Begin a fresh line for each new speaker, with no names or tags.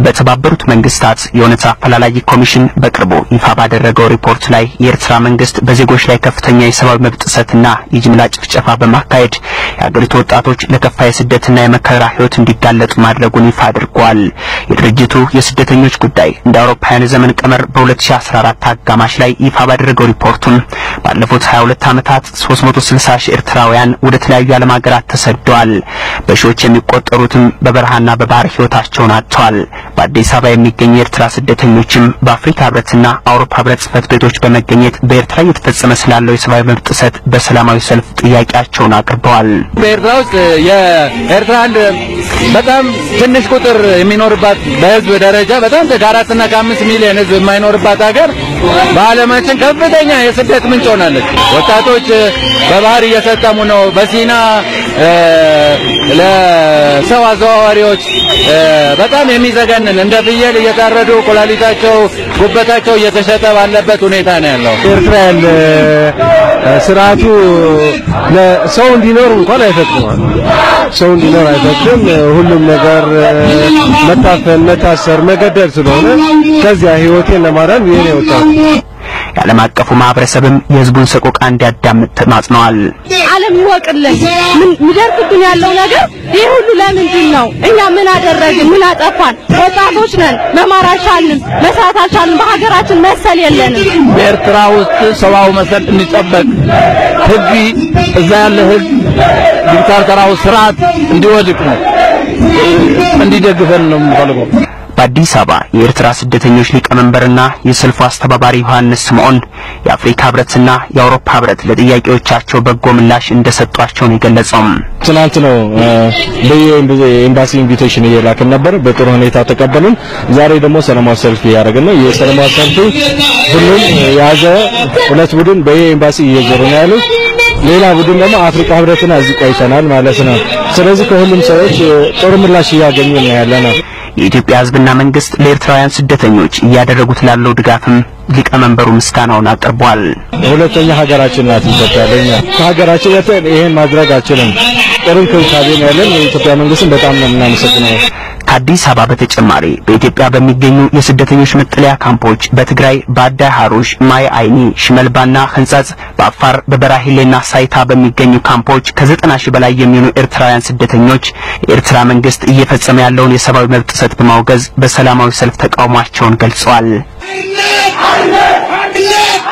በተባበሩት መንግስታት የእውነት አፈላላጊ ኮሚሽን በቅርቡ ይፋ ባደረገው ሪፖርት ላይ የኤርትራ መንግስት በዜጎች ላይ ከፍተኛ የሰብአዊ መብት ጥሰትና የጅምላ ጭፍጨፋ በማካሄድ የአገሪቱ ወጣቶች ለከፋ የስደትና የመከራ ህይወት እንዲጋለጡ ማድረጉን ይፋ አድርጓል። የድርጅቱ የስደተኞች ጉዳይ እንደ አውሮፓውያን ዘመን ቀመር በ2014 አጋማሽ ላይ ይፋ ባደረገው ሪፖርቱም ባለፉት 22 ዓመታት 360 ሺህ ኤርትራውያን ወደ ተለያዩ ዓለም ሀገራት ተሰደዋል። በሺዎች የሚቆጠሩትም በበረሃና በባህር ህይወታቸውን አጥተዋል። በአዲስ አበባ የሚገኙ የኤርትራ ስደተኞችም በአፍሪካ ህብረትና አውሮፓ ህብረት ጽህፈት ቤቶች በመገኘት በኤርትራ እየተፈጸመ ስላለው የሰብአዊ መብት ጥሰት በሰላማዊ ሰልፍ ጥያቄያቸውን አቅርበዋል።
በኤርትራ ውስጥ የኤርትራ አንድ በጣም ትንሽ ቁጥር የሚኖርባት በህዝብ ደረጃ በጣም ከአራትና ከአምስት ሚሊዮን ህዝብ የማይኖርባት ሀገር በዓለማችን ከፍተኛ የስደት ምንጭ ሆናለች። ወጣቶች በባህር እየሰጠሙ ነው። በሲና ለሰው አዘዋዋሪዎች በጣም የሚዘገንን እንደ ፍየል እየታረዱ ኩላሊታቸው፣ ጉበታቸው እየተሸጠ ባለበት ሁኔታ ነው ያለው።
ኤርትራ ያለ ስርዓቱ ለሰው እንዲኖር እንኳን አይፈቅድም። ሰው እንዲኖር አይፈቅድም። ሁሉም ነገር መታፈን፣ መታሰር፣ መገደል ስለሆነ ከዚያ ህይወቴን ለማዳን ይሄን የወጣው
የዓለም አቀፉ ማህበረሰብም የህዝቡን ሰቆቃ እንዲያዳምጥ ተማጽነዋል።
ዓለም ይወቅልን። ምን ይደርቅብን ያለው ነገር ይህ ሁሉ ለምንድን ነው? እኛ ምን አደረግን? ምን አጠፋን? ወጣቶች ነን። መማር አልቻልንም፣ መስራት አልቻልንም። በሀገራችን መሰል የለንም።
በኤርትራ ውስጥ ሰብአዊ መሰል እንዲጠበቅ ህግ እዛ ያለ ህግ ዲክታተራዊ ስርዓት እንዲወድቅ ነው እንዲደግፈን ነው የምፈልገው።
በአዲስ አበባ የኤርትራ ስደተኞች ሊቀመንበርና የሰልፉ አስተባባሪ ዮሐንስ ስምዖን የአፍሪካ ህብረትና የአውሮፓ ህብረት ለጥያቄዎቻቸው በጎ ምላሽ እንደሰጧቸው ነው የገለጸው።
ትናንት ነው በየኤምባሲ ኢንቪቴሽን እየላክን ነበር። በጥሩ ሁኔታ ተቀበሉን። ዛሬ ደግሞ ሰላማዊ ሰልፍ እያደረግን ነው። የሰላማዊ ሰልፍ ሁሉም የያዘ ሁለት ቡድን በየኤምባሲ እየዞሩ ነው ያሉት። ሌላ ቡድን ደግሞ አፍሪካ ህብረትና እዚህ ቆይተናል ማለት ነው። ስለዚህ ከሁሉም ሰዎች ጥሩ ምላሽ እያገኙ ነው ያለ ነው።
የኢትዮጵያ ህዝብና መንግስት ለኤርትራውያን ስደተኞች እያደረጉት ላለው ድጋፍም ሊቀመንበሩ ምስጋናውን አቅርቧል።
ሁለተኛ ሀገራችን ናት ኢትዮጵያ። ለኛ ከሀገራችን ወጥተን ይሄን ማድረግ አችልም። ጥሩ እንክብካቤ ነው ያለን። የኢትዮጵያ መንግስትን በጣም ነው የምናመሰግነው።
ከአዲስ አበባ በተጨማሪ በኢትዮጵያ በሚገኙ የስደተኞች መጠለያ ካምፖች በትግራይ በአዳይ ሐሩሽ፣ ማይ አይኒ፣ ሽመልባና ህንጻጽ፣ በአፋር በበራሂሌና ሳይታ በሚገኙ ካምፖች ከዘጠና ሺህ በላይ የሚሆኑ ኤርትራውያን ስደተኞች የኤርትራ መንግስት እየፈጸመ ያለውን የሰብአዊ መብት ጥሰት በማውገዝ በሰላማዊ ሰልፍ ተቃውሟቸውን ገልጸዋል።